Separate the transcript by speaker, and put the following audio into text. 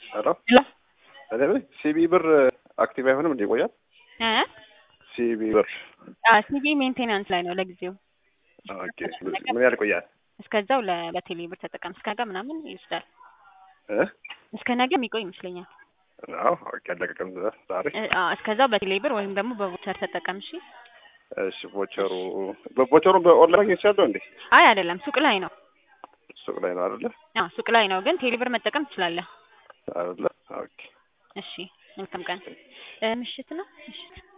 Speaker 1: ሄሎ
Speaker 2: ሄሎ
Speaker 1: እኔ ሲቢ ብር አክቲቭ አይሆንም እንዴ? ይቆያል?
Speaker 2: እ
Speaker 1: ሲቢ ብር
Speaker 2: ሲቢ ሜንቴናንስ ላይ ነው ለጊዜው።
Speaker 1: ኦኬ። ምን ያህል ይቆያል?
Speaker 2: እስከዛው ለ- በቴሌ ብር ተጠቀም። እስከ ነገ ምናምን ይወስዳል።
Speaker 1: እ
Speaker 2: እስከ ነገ የሚቆይ ይመስለኛል።
Speaker 1: አዎ ኦኬ። አለቀቀም ዛሬ።
Speaker 2: እ አዎ፣ እስከዛው በቴሌ ብር ወይም ደግሞ በቮቸር ተጠቀም። እሺ።
Speaker 1: እሺ። ቮቸሩ በቮቸሩን በኦንላይን ማግኘት ይችላለሁ እንዴ?
Speaker 2: አይ አይደለም፣ ሱቅ ላይ ነው።
Speaker 1: ሱቅ ላይ ነው አይደለ?
Speaker 2: አዎ ሱቅ ላይ ነው፣ ግን ቴሌ ብር መጠቀም ትችላለህ።
Speaker 1: አይደለ? ኦኬ።
Speaker 2: እሺ። መልካም ቀን። እ ምሽት ነው ምሽት